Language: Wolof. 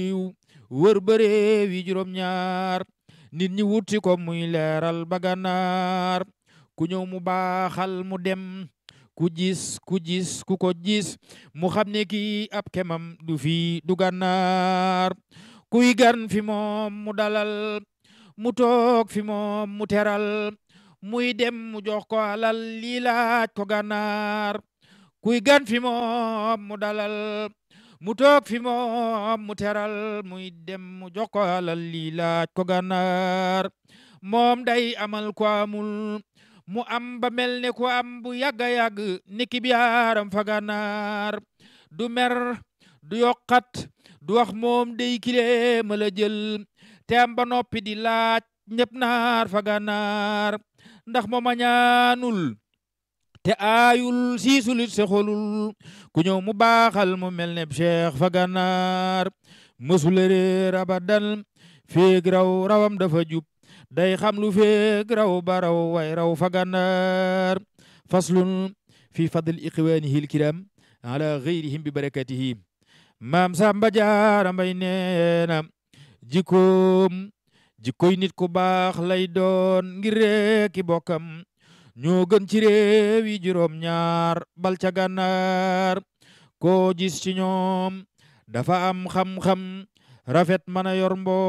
wër bëree wi juróom ñaar nit ñi wuti ko muy leeral ba gànnaar ku ñëw mu baaxal mu dem ku gis ku gis ku ko gis mu xam ne kii ab kemam du fi du gànnaar kuy gan fi moom mu dalal mu toog fi moom mu teral muy dem mu jox ko alal lii laaj ko gànnaar kuy gan fi moom mu dalal mu toog fi moom mu teral muy dem mu jox ko alal lii laaj ko gànnaar moom day amal ko amul mu am ba mel ne ko am bu yàgga yàgg niki bi yaaram fa gànnaar du mer du yokkat du wax moom day kile ma la jël te am ba noppi di laaj ñëpp naar fa gànnaar ndax moom a ñaanul te aayul siisulit se xolul ku ñëw mu baaxal mu mel ne cheikh fa gànnaar mësula réer abadan féeg raw rawam dafa jub day xam lu féeg raw ba raw way raw fa gànnaar faslun fi fadl iqwaanihi alkiram ala gayrihim bi barakatihi maam Samba Jaara Mbay neena jikkoom jikkoy nit ku baax lay doon ngir reeki bokkam ñoo gën ci réew yi juróom ñaar bal ca gànnaar koo gis ci ñoom dafa am xam-xam rafet mën a yor mbo